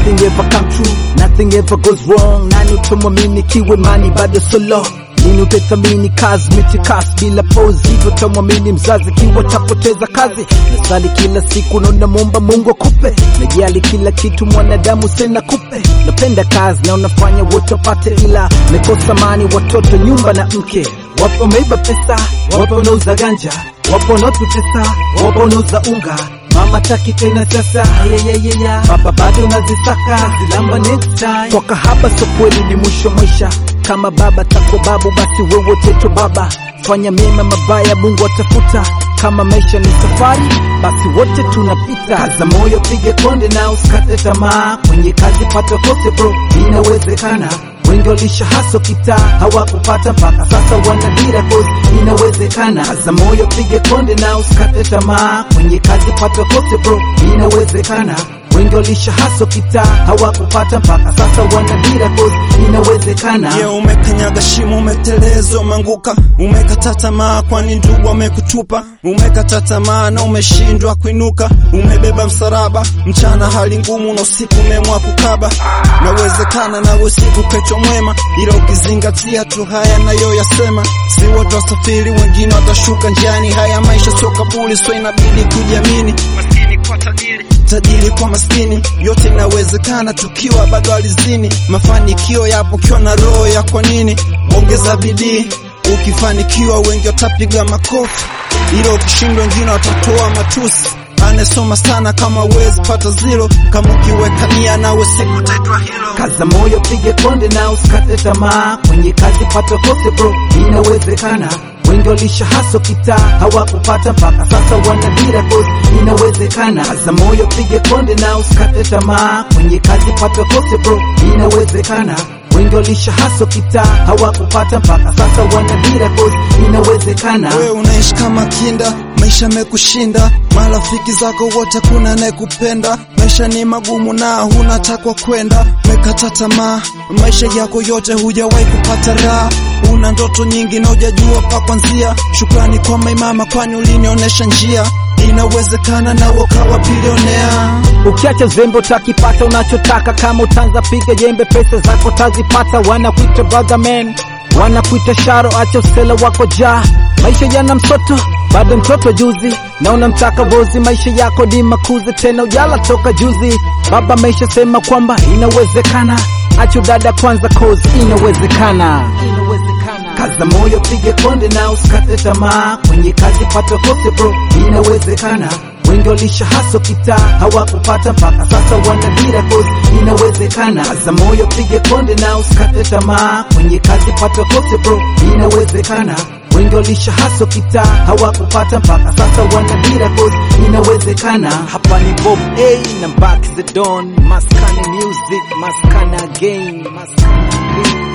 nothing ever come true, nothing ever goes wrong. Nani utamwamini kiwe mani bado solo Lini utathamini kazi mitikasi bila pose, hivyo tamwamini mzazi kiwa tapoteza kazi. Nasali kila siku naona muomba Mungu akupe, najali kila kitu mwanadamu sena kupe. Napenda kazi na unafanya wote wapate, ila mekosa mani watoto, nyumba na mke. Wapo wameiba pesa, wapo wanauza ganja, wapo wanaotutesa, wapo wanauza unga Mama taki tena sasa, yeyeyeya baba bado unazisaka zilamba next time. Toka hapa so kweli ni mwisho maisha, kama baba tako babu, basi wewe teto baba. Fanya mema mabaya, Mungu atafuta. Kama maisha ni safari, basi wote tunapita. Kaza moyo, pige konde na usikate tamaa. Kwenye kazi pata kote bro, inawezekana. Wengi walisha haso kita hawakupata mpaka sasa wana dira cause inawezekana. Kaza moyo, pige konde na usikate tamaa. Kwenye kazi pata kote bro, inawezekana. Wengi walisha haso kita hawakupata mpaka sasa wana dira cause inawezekana. Je, umekanyaga shimo, umeteleza, umeanguka, umekata tamaa, kwani ndugu amekutupa? Umekata tamaa na umeshindwa kuinuka, umebeba msalaba, mchana hali ngumu na usiku umeamua kukaba. Nawezekana nawe usiku kesho mwema, ila ukizingatia tu haya nayoyasema, si wote wasafiri, wengine watashuka njiani. Haya maisha sio kaburi, so inabidi kujiamini. Maskini kwa tajiri, tajiri kwa maskini, yote inawezekana tukiwa bado alizini. Mafanikio yapo ukiwa na roho ya kwa nini, ongeza bidii. Ukifanikiwa wengi watapiga makofi, ila ukishindwa wengine watatoa matusi. Anasoma sana kama wezi pata zero, kama ukiweka nia nawe siku utaitwa hilo. Kaza moyo, pige konde na usikate tamaa. Kwenye kazi pata kote bro, inawezekana. Wengi walisha haso kita hawakupata mpaka sasa wana dira cause inawezekana. Kaza moyo, pige konde na usikate tamaa. Kwenye kazi pata kote bro, inawezekana. Wengi walisha haso kita hawakupata mpaka sasa wana dira cause inawezekana. Wewe unaishi kama kinda, maisha mekushinda, marafiki zako wote kuna anayekupenda. Maisha ni magumu na huna takwa kwenda, mekata tamaa, maisha yako yote hujawahi kupata raha. Una ndoto nyingi na hujajua pa kuanzia. Shukrani kwa maimama, kwani ulinionyesha njia. Inawezekana na ukawa bilionea. Ukiacha zembe utakipata unachotaka, kama utanza piga jembe, pesa zako tazipata. Wanakuita brother man, wanakuita sharo, acha usela wako jaa. Maisha yana msoto, bado mtoto juzi, na unamtaka vozi. Maisha yako ni makuzi, tena ujala toka juzi. Baba maisha sema kwamba inawezekana, acha dada kwanza, cause inawezekana. Kaza moyo, pige konde na usikate tamaa. Kwenye kazi pata kote bro, inawezekana. Wengi walisha haso kita hawakupata mpaka sasa wana dira cause inawezekana. Kaza moyo, pige konde na usikate tamaa. Kwenye kazi pata kote bro, inawezekana. Wengi walisha haso kita hawakupata mpaka sasa wana dira cause inawezekana. Hapa ni Bob A na Back the Don, Maskani Music, Maskana Game, Maskana Game.